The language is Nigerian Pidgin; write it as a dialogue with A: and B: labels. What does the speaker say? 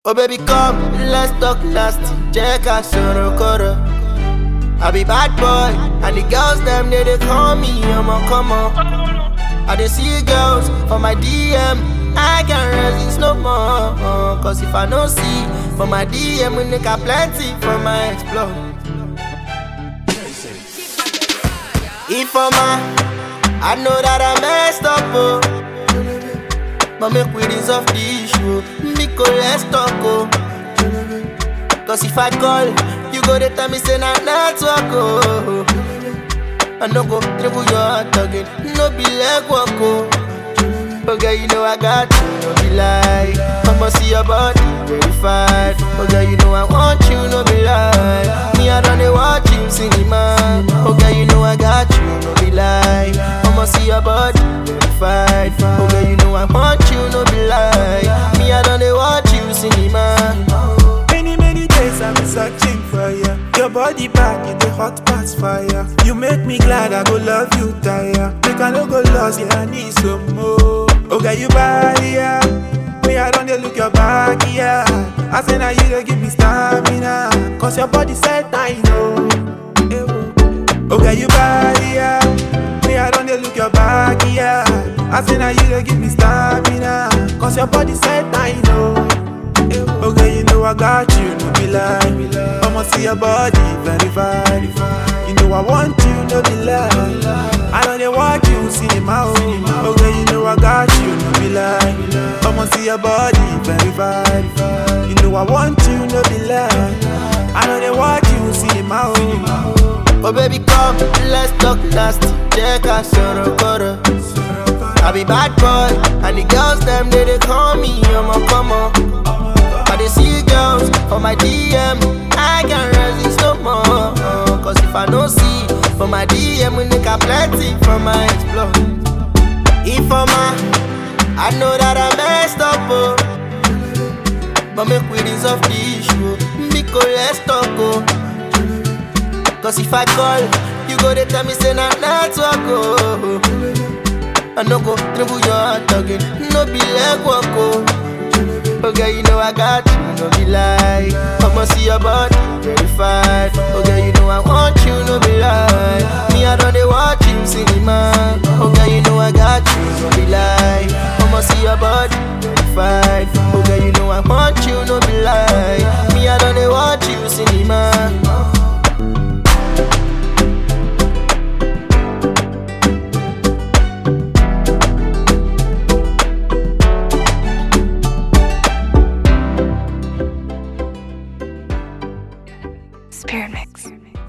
A: Oh baby come, let's talk nasty Check out Sorokoro I be bad boy And the girls them they, they call me I'm a come on I dey see girls for my DM I can't resist no more Cause if I no see For my DM we make a plenty from my explore If I'm a, I know that I messed up oh But make we resolve the issue Nico let's talk oh Cause if I call You go to tell me say na network oh I no go dribble your heart again No be leg walk oh Okay, you know I got you, no be lie I'ma see your body verified Okay, you know I want you, no be lie Me, I don't watch you cinema Okay, you know I got you, no be lie I'ma see your body verified Okay, you know I want you, no be lie Me, I don't watch you cinema
B: Many, many days I've been searching for you. Your body back in the hot past fire. You make me glad I go love you, tire. Make I no go lost, yeah, I need some more. Okay, you body, yeah. Me, I don't dey look your back, yeah. I say now you dey give me stamina. Cause your body said I know. Eh, oh. Okay, you body, yeah. Me, I don't dey look your back, yeah. I say now you dey give me stamina. Cause your body said I know. Okay, you know I got you, no be lie. I'ma see your body verified. You know I want you, no be lie. I know they watch you, cinema. Oh. Okay, you know I got you, no be lie. I'ma see your body verified. You know I want you, no be lie. I know they watch you, cinema. Oh.
A: Oh baby come, let's talk nasty Check out Sorokoro I be bad boy And the girls them they, they call me I'm a come on I dey see girls for my DM I can't resist no more Cause if I no see For my DM we make a plenty from my explore If I'm a I know that I messed up oh But make we resolve the issue Because let's talk oh Cause if I call, you go to tell me say na network oh. I no go dribble your heart again, no be leg walk oh. Okay, you know I got you, no be lie. I'ma see your body verified. Okay, you know I want you, no be lie. Me I don't dey watch you cinema. Okay, you know I got you, no be lie. I'ma see your body verified. Okay, you know I want you, no be lie. Me I don't dey watch you cinema.
C: Spirit Mix.